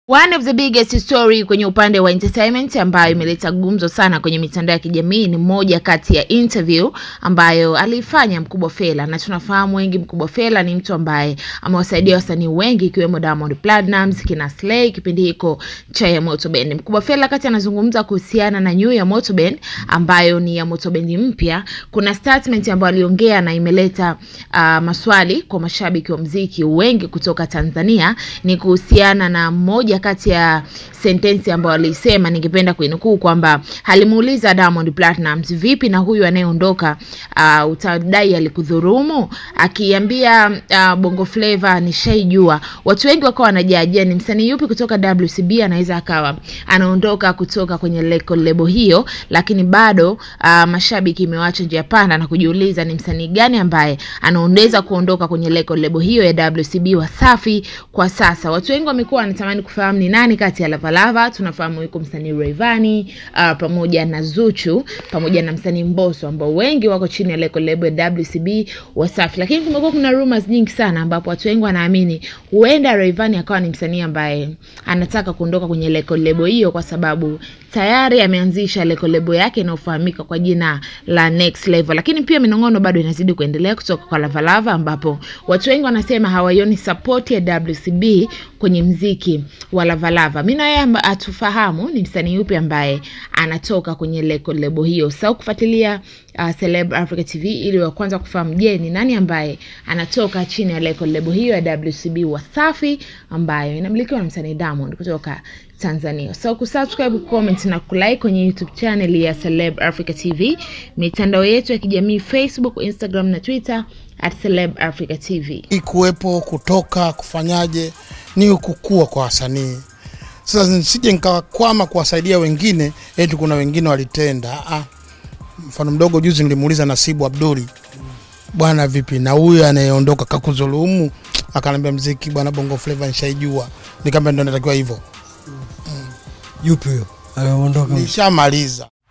One of the biggest story kwenye upande wa entertainment ambayo imeleta gumzo sana kwenye mitandao ya kijamii ni moja kati ya interview ambayo aliifanya Mkubwa Fella, na tunafahamu wengi Mkubwa Fella ni mtu ambaye amewasaidia wasanii wengi ikiwemo Diamond Platnumz, kina Slay kipindi hiko cha ya Moto Band. Mkubwa Fella kati anazungumza kuhusiana na new ya Moto Band ambayo ni ya Moto Band mpya. Kuna statement ambayo aliongea na imeleta uh, maswali kwa mashabiki wa mziki wengi kutoka Tanzania, ni kuhusiana na moja kati ya sentensi ambayo alisema, ningependa kuinukuu kwamba alimuuliza Diamond Platnumz, vipi na huyu anayeondoka, uh, utadai alikudhurumu? Akiambia uh, Bongo Flava nishaijua. Watu wengi wakawa wanajajia ni msanii yupi kutoka WCB anaweza akawa anaondoka kutoka kwenye leko lebo hiyo, lakini bado uh, mashabiki imewacha njia panda na kujiuliza ni msanii gani ambaye anaondeza kuondoka kwenye leko lebo hiyo ya WCB Wasafi kwa sasa. Watu wengi wamekuwa wanatamani kufahamu ni nani kati ya Lavalava. Tunafahamu yuko msanii Rayvanny uh, pamoja na Zuchu pamoja na msanii Mbosso ambao wengi wako chini ya leko lebo ya WCB Wasafi, lakini kumekuwa kuna rumors nyingi sana ambapo watu wengi wanaamini huenda Rayvanny akawa ni msanii ambaye anataka kuondoka kwenye leko lebo hiyo kwa sababu tayari ameanzisha leko lebo yake inayofahamika kwa jina la Next Level, lakini pia minong'ono bado inazidi kuendelea kutoka kwa Lavalava ambapo watu wengi wanasema hawaioni support ya WCB kwenye mziki wa Lavalava. Mimi na yeye hatufahamu ni msanii yupi ambaye anatoka kwenye leko lebo hiyo. Sasa kufuatilia uh, Celeb Africa TV ili wa kwanza kufahamu, je, ni nani ambaye anatoka chini ya leko lebo hiyo ya WCB Wasafi ambayo inamilikiwa na msanii Diamond kutoka Tanzania. So kusubscribe, comment na kulike kwenye YouTube channel ya Celeb Africa TV, mitandao yetu ya kijamii Facebook, Instagram na Twitter at Celeb Africa TV. kuwepo kutoka kufanyaje ni kukua kwa wasanii. Sasa nisije nikakwama kuwasaidia wengine, eti kuna wengine walitenda. Ah, mfano mdogo, juzi nilimuuliza Nasibu Abduli, bwana vipi na huyu anayeondoka kakudhulumu? Akaniambia mziki bwana, Bongo Flava nishaijua. Nikamwambia ndo natakiwa hivyo, Yupi huyo aliondoka? nishamaliza.